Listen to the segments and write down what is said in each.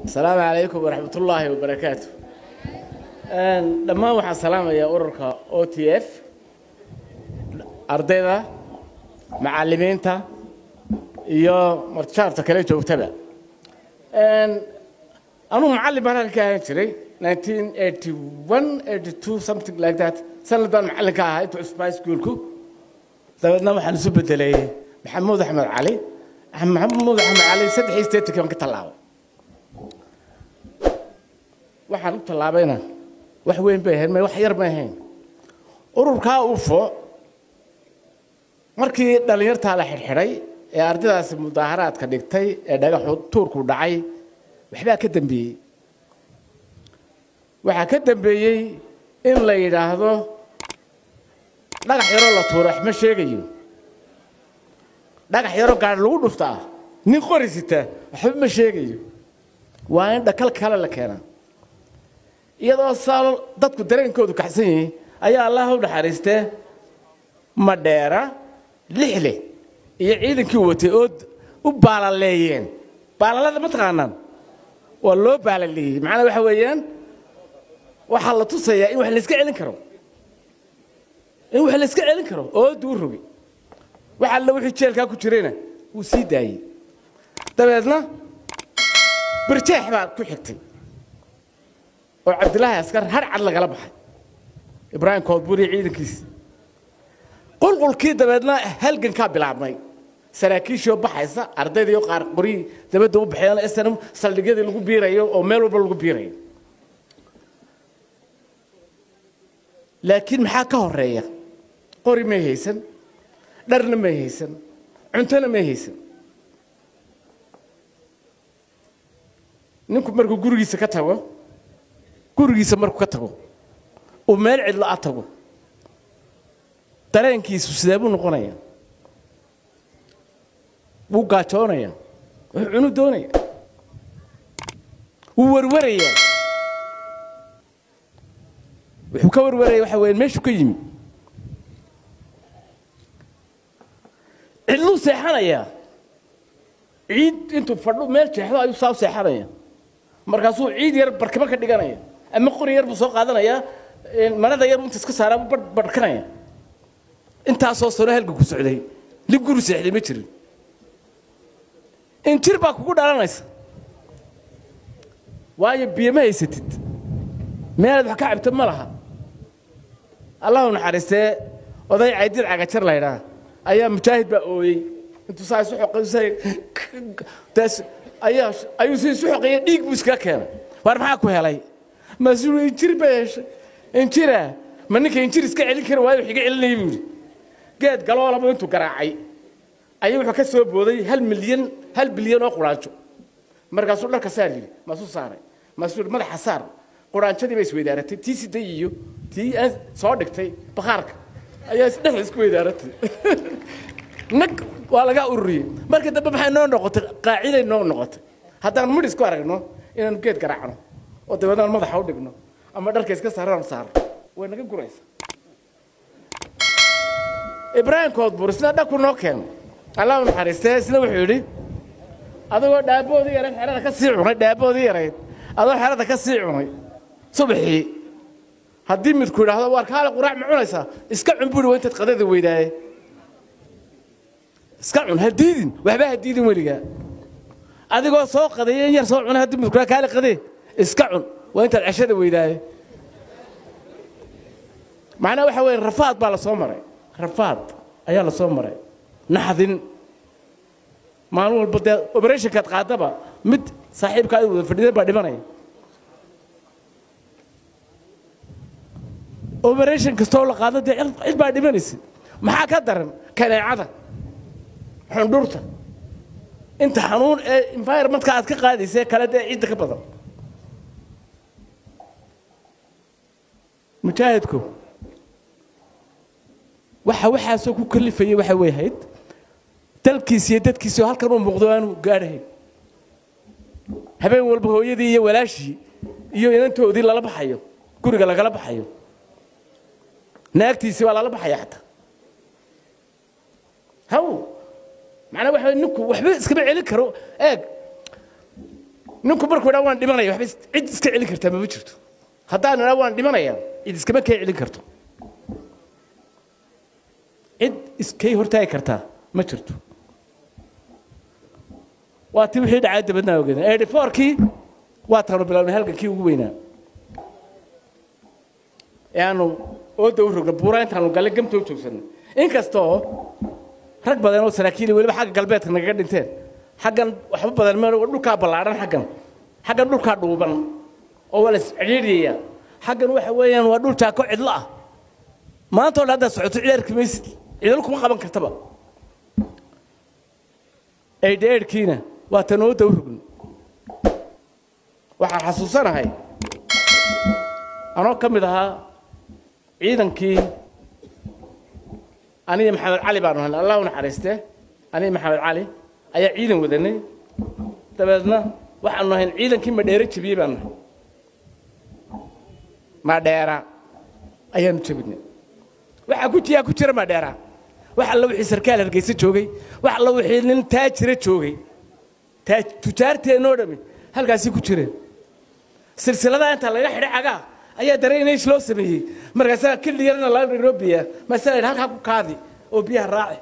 asalaamu calaykum waraxmat ullaahi wabarakaatu dhammaan waxaan salaamayaa ururka o t f ardayda macallimiinta iyo marjaarta kale joogtaba anugu macallin baan halka ahaan jiray nineteen eighty one eighty two something like that sanad baan macallin ka ahaa intuu cusbaa iskuulku dabeedna waxaan isu bedelay maxamuud axmed cali maxamuud axmed cali saddex iyo siddeetankii baan ka tallaabay waxaan u tallaabayna wax weyn bay ahayd wax yar may ahayn ururkaa ufo markii dhallinyartaa la xidhxidhay ee ardaydaasi mudaaharaadka dhigtay ee dhagaxu tuurku dhacay waxbaa ka dambeeyey waxaa ka dambeeyey in la yidhaahdo dhagax yaroo la tuuro waxma sheegayo dhagax yaroo gaadhi lagu dhuftaa nin qori sita waxba ma sheegayo waa in dhakal kale la keenaa iyadoo saa dadku dareenkoodu kaxsan yihiin ayaa allah u naxariistee madheera lixle iyo ciidankii watay oo u baalaleeyeen baalalada ma taqaanaan waa loo baalaleeyey macnaa waxa weeyaan waxaa la tusayaa in wax layska celin karo in wax layska celin karo oo duu rogi wax alla wixii jeelkaa ku jirayna wuu sii daayey dabeedna birjeex baa ku xigtay oo cabdilaahi askar har cad lagala baxay ibraahim koodburi ciidankiisi qulqulkii dabeedna halgankaa bilaabmay saraakiishoo baxaysa ardaydiio qaar qoryii dabadda u baxeen snm saldhigyadii lagu biirayo oo meel walba lagu biirayo laakiin maxaa ka horeeya qori may haysan dharna may haysan cuntona may haysan ninku markuu gurigiisa ka tago gurigiisa markuu ka tago uu meel cidlo a tago dareenkiisu sidee buu noqonaya wuu gaajoonaya wuxuu cunu doonaya wuu warwarayaa wuxuu ka warwaraya waxa weya meeshuu ka yimi cidluu seexanayaa ciid intuu fadhu meel jeexdo ayuu saa u seexanaya markaasuu ciid yar barkimo ka dhiganaya ama qori yar buu soo qaadanayaa marada yar inta iska saaraa buu barhkanaya intaasoo sano halga ku socday nin guri seexday ma jirin injir baa kugu dhalanaysa waayo biyo ma haysatid meelaad wax ka cabto ma laha allahu naxariistee oday caydir cagajar la ydhaa ayaa mujaahid baa ooyey intuu saa isu ayaa ayuu si isu xoqeeyey dhiig buu iskaga keenay waar maxaa ku helay maasuu injir bay heshay injira ma ninka injir iska celin kari waayo wax iga celinaya buu yidhi geed galoolaba intuu garaacay ayuu wuxuu ka soo booday hal milyan hal bilyan oo quraanjo markaasuu dharka saar yidhi maasuu saaray maasuu madaxa saar quraanjadii bay isweydaaratay tii siday iyo tii aan soo dhigtay bakhaarka ayaa dhexda isku weydaaratay nag waa laga ururiyey markii dambe maxay noo noqotay qaaciday noo noqotay haddaan midh isku aragno inaanu geed garaacno oo dabeednaan madaxa u dhigno ama dharka iska saaraan saarno way naga guraysa ibraahim koodbur isna dhaku noo keeno allahu naxariistee isna wuxuu yidhi adigoo dhaaboodii yarayd xerada ka sii cunay dhaaboodii yarayd adoo xerada ka sii cunay subaxii haddii midku idhaahdo waar kaale quraac ma cunaysaa iska cun buuri waa intaad qadada weydaaye iska cun ha diidin waxba ha diidin weligaa adigoo soo qadeeya in yar soo cunay haddii midku kaale qadee iska cun waa intaad ceshada weydaaye macnaha waxa weeye rafaad baa la soo maray rafaad ayaa la soo maray naxdin maalin walba dee operationkaad qaadaba mid saaxiibka ay wada fadhiideen baa dhimanaya operation kastoo la qaado dee cid baa dhimanaysa maxaa ka daran kaneecada xundhurta inta xanuun ee environmentka aad ka qaadaysa kale dee cidda ka badan mujaahidku waxa waxaasoo ku kalifayay waxa way ahayd dalkiisi iyo dadkiisi oo halkan uu muuqdo aanu gaadhahayn habeen walba hooyadii iyo walaashii iyo inantoodii lala baxayo guriga lagala baxayo naagtiisii baa lala baxaya xataa haw macnaa waxa ninku waxba iskama celin karo eeg ninku markuu idhaa waan dhimanaya waxba cid iska celin kartaa mama jirto haddaan idhaa waan dhimanaya cid iskama kay celin karto cid iskay hortaagi kartaa ma jirto waa ti wixii dhacay dabadnaa ogeedeen eighty fourkii waa taanu bilownay halgankii ugu weynaa ee aanu ooda u rogna buuraa intaanu galle gamta u joogsanay inkastoo rag badan oo saraakiili weliba xagga galbeedka nagaga dhinteen xaggan waxba badan ma dhulkaa ballaadhan xaggan xaggan dhulkaa dhuuban oo waa la iscidhiidhiyaya xaggan waxa weeyaan waa dhul jaako cidlo ah maantoo dhan haddaad socoto ciyaarki maysid cidlo kuma qaban kartaba eidha eidhkiina waa tan ooda u rogna waxaan xasuusanahay anoo ka mid ahaa ciidankii aniga maxamed cali baanu helnay allah u naxariiste aniga maxamed cali ayaa ciidan wadanay dabeedna waxaanu ahayn ciidankii madheere jebiyey baanu nahay madheera ayaanu jebinay waxaa ku yaa ku jira madheera wax alla wixii sarkaal hargeysa joogay wax alla wixii nin taajira joogay taaj tujaarteennoo dhami halkaasii ku jireen silsiladaa inta laga xidhay cagaa ayaa daraynays loo sameeyey markaasaa kildhi yarna laga dhigoo biya maasa la halkaa ku kaadi oo biyaha raaci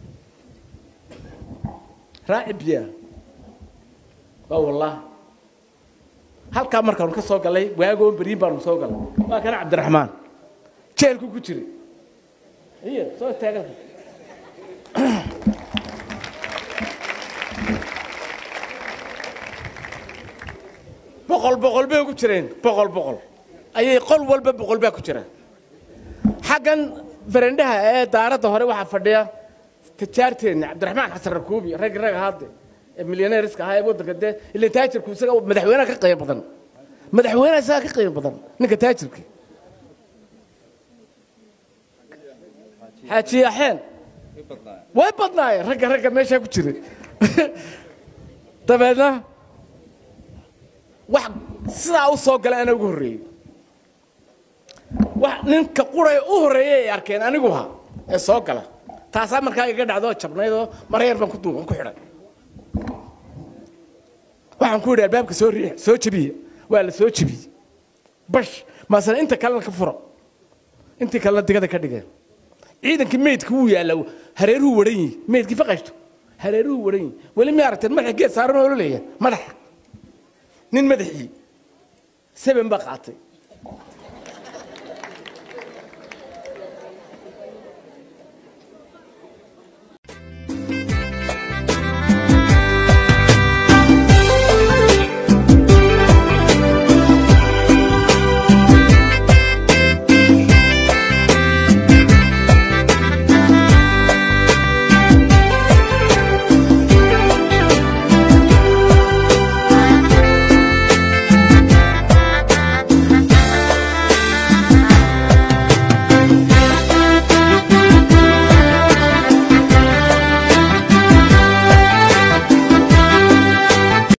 raaci biyaha waa wallah halkaa markaanu ka soo gallay waagoon beriin baanu soo gallay waa kana cabdiraxmaan jeelku ku jiray iyo soo taagan boqol boqol bay ugu jireen boqol boqol ayay qol walba boqol baa ku jira xaggan farendhaha ee daaradda hore waxaa fadhiya tajaarteenna cabdiraxmaan xasan rakuubi rag rag hadde ee milyaneeriska ahaa ee waddanka dee ila taajirku isaga madaxweynaha ka qiimo badan madaxweynaha isaga ka qiimo badan ninka taajirka xaaji axeen way badnaayeen ragga ragga meeshaa ku jira dabeedna wax sidaa u soo galay ana ugu horreeyey wax ninka quray u horreeyay ay arkeen anigu ha ee soo gala taasaa markaa iga dhacdoo jabnaydoo maryar baan ku duuban ku xidhay waxaan ku yidhi albaabka soo riix soo jebiya waa la soo jebiyey bash maasena inta kalena ka furo intii kalena digada ka dhigeen ciidankii meydka wuu yaallaa hareeruhu waran yihi meydkii faqashto hareeruhu waran yihi weli ma aragteen madaxa geed saaran oo leeyahay madaxa nin madaxii seben baa qaatay